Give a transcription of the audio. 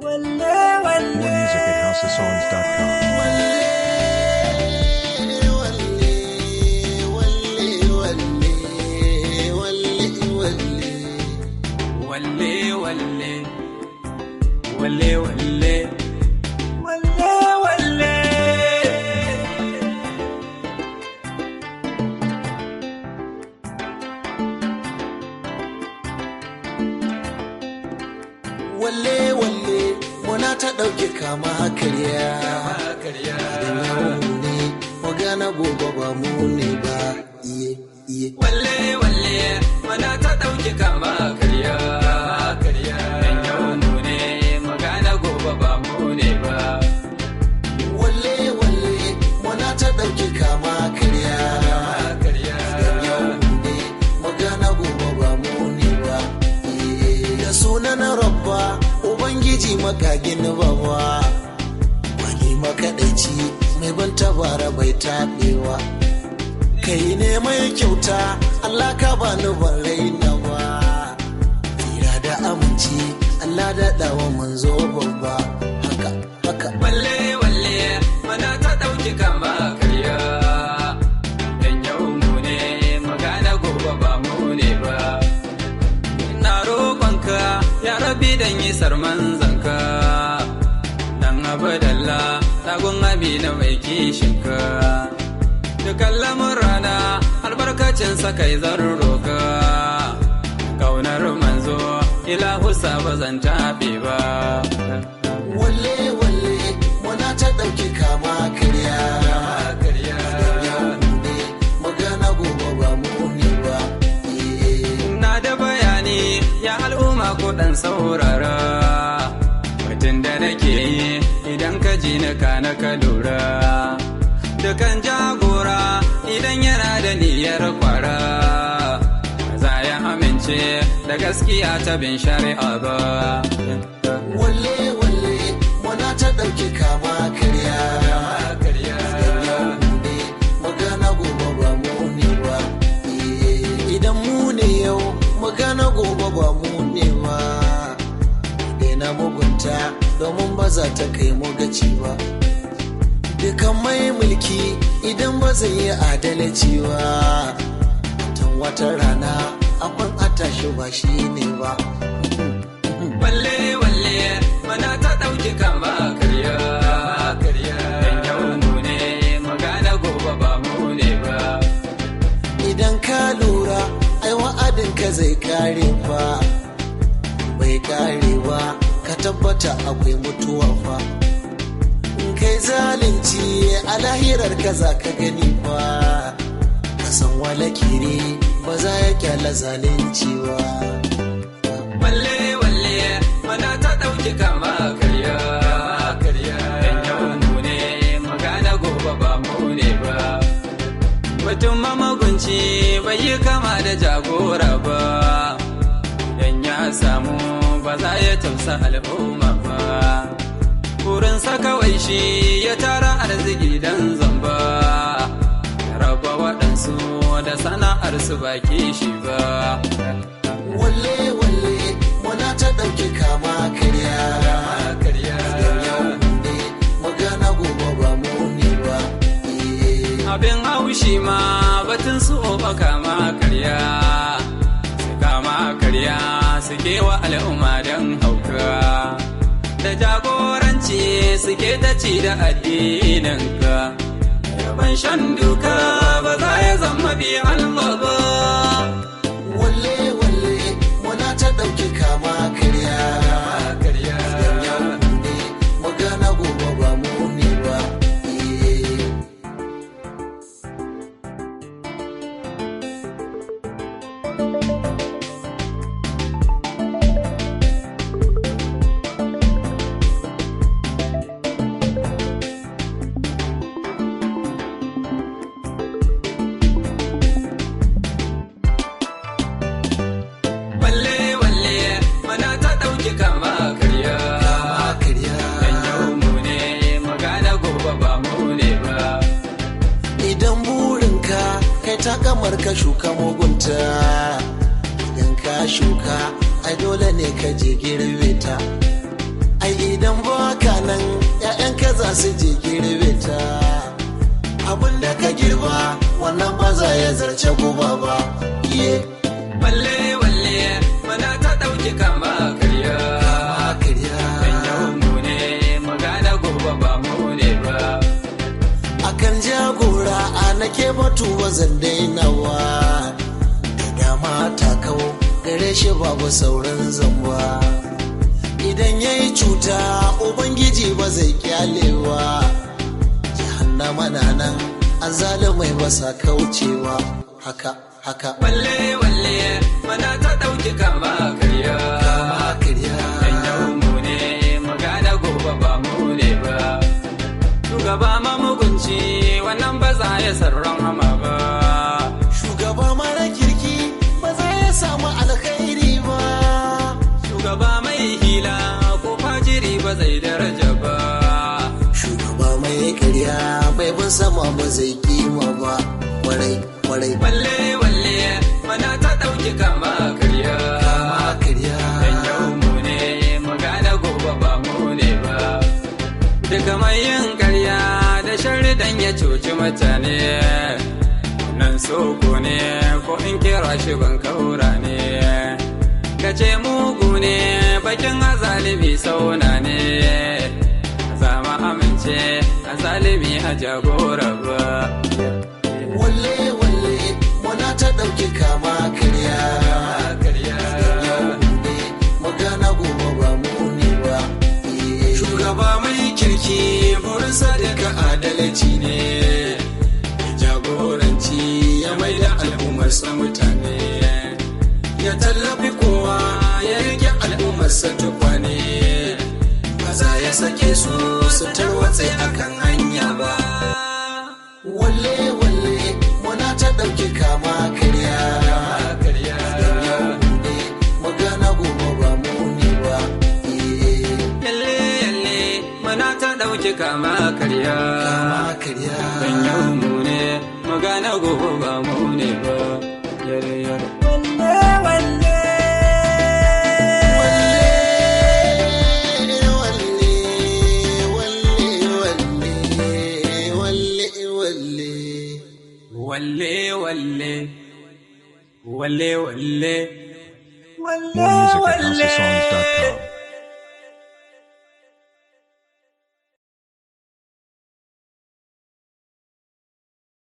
More music at houseofsongs.com. Walle walle walle walle walle walle walle walle muna ta ɗauke kama karya karya da yawo ne magana gobe ba mu ne ba iye iye walle walle mana ta ɗauki kama karya karya dan yau mu ne magana gobe ba mu ne ba walle walle muna ta ɗauke kama karya karya da yawo ne magana gobe ba mu ne ba iye da sunan rabba ubangiji makagin bawa wani makaɗaici mai ban tabara bai taɓewa kai ne mai kyauta Allah ka bani ban raina ba tsira da aminci Allah da dawa manzo babba haka haka walle walle mana ta ɗauki kama karya dan yau mu ne magana gobe ba mu ne ba ina roƙonka ya rabi dan yi sarman zanka dan abadalla tagun amina mai kishinka dukan lamurana albarkacin sa kai zan roka kaunar manzo ilahu sa ba zan taɓe ba walle walle muna ta ɗauki kama karya yau ne magana gobe ba mu ne ba eh. na da bayani ya al'umma ko dan saurara mutum da nake yi idan ka ji na ka na ka lura dukan jagora idan yana da niyyar kwara za ya amince da gaskiya ta bin shari'a ba walle walle muna ta ɗauki kama karya yau ne magana gobe ba mu ne ba Eh, idan mu ne yau magana gobe ba mu ne ba daina mugunta domin ba za ta kai mu gaci ba dukan mai mulki idan ba zai yi adalci ba tun wata rana akwai atashi ba shi ne ba walle walle mana ta ɗauki kama karya karya dan yau mu ne magana gobe ba mu ne ba idan ka lura ai wa'adin ka zai kare fa bai kare ba ka tabbata akwai mutuwa fa in kai zalunci a lahirar ka za ka gani fa ka san wala kire ba za ya kyala zalunci ba walle walle mana ta ɗauki kama karya karya dan yau mu ne magana gobe ba mu ne ba mutum mamagunci bai yi kama da jagora ba dan ya samu ba za ya tausa al'umma ba burinsa kawai shi ya tara arziki dan zamba ya raba waɗansu da sana'arsu baki shi ba walle walle muna ta ɗauki kama karya yau ne magana gobe ba mu ne ba Eh. abin haushi ma batun su oba kama karya su kama karya suke wa al'umma don hauka da jagoranci suke ta ci da addininka yaban shan duka ba za ya zama bi Allah ba walle walle muna ta ɗauki kama karya yau ne magana gobe ba mu ne ba Eh. walle walle mana ta ɗauki kama karya kama karya Dan yau mu ne magana gobe ba mu ne ba. idan burinka kai ta kamar ka shuka mugunta idan ka shuka ai dole ne ka je girbe ta ai idan baka nan ‘ya'yanka za su je girbe ta abin da ka girba wannan ba za ya zarce guba ba iye walle walle mana ta ɗauki kama karya a karya dan yau mu ne magana gobe ba mu ne ba akan jagora a nake batu ba zan dainawa da dama ta kawo gare shi babu sauran zamba idan ya yi cuta ubangiji ba zai kyalewa jahannama na nan azalumai ba sa kaucewa haka haka walle walle mana ta ɗauki kama karya kama karya dan yau mu ne magana gobe ba mu ne ba shugaba mamugunci wannan ba za ya sarran hama ba shugaba mara kirki ba zai samu alkhairi ba shugaba mai hila ko fajiri ba zai daraja ba shugaba mai karya bai bin sama ba zai kima ba kwarai kwarai walle walle mana ta ɗauki kama karya kama karya dan yau mu ne magana gobe ba mu ne ba duka mai yin karya da sharri dan ya cuci mutane nan soko ne ko in kira shi ban kaura ne ka ce mugu ne bakin azalimi sauna ne zama amince azalimi a jagora ba walle walle muna ta ɗauki kama karya karya yau ne magana gobe ba mu ne ba Eh, shugaba mai kirki burinsa daga adalci ne jagoranci ya mai da al'ummarsa mutane ya tallafi kowa ya rike al'ummarsa tukwane ba za ya sake su su tarwatse akan hanya ba walle walle muna ta ɗauki kama karya yau ne magana gobe ba mu ne ba Eh, yalle yalle mana ta ɗauki kama karya kama karya Dan yau mu ne magana gobe ba mu ne ba yare yare walle walle walle walle More music at HouseOfSongs.com.